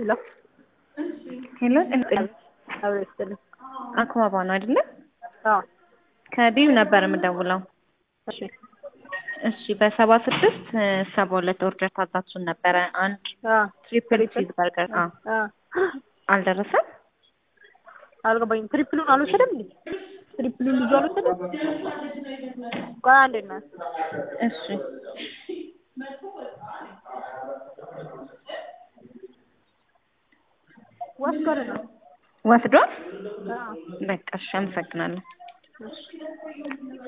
ሄሎ ሄሎ ጥንጥል አብሮ ይስጥልኝ። አክባባ ነው አይደለ? አዎ ከቢዩ ነበር የምደውለው። እሺ እሺ በሰባ ስድስት ሰባ ሁለት ኦርደር ታዛችሁን ነበረ። አንድ አ ትሪፕል ቺዝ በርገር አ አ አልደረሰም። አልገባኝም። ትሪፕሉን አልወሰደም እንዴ? ትሪፕሉን ልጁ አልወሰደም? ቆይ አንዴ እናት እሺ ወስዷል ነው ወስዷል። አዎ በቃ እሺ፣ አመሰግናለሁ። እሺ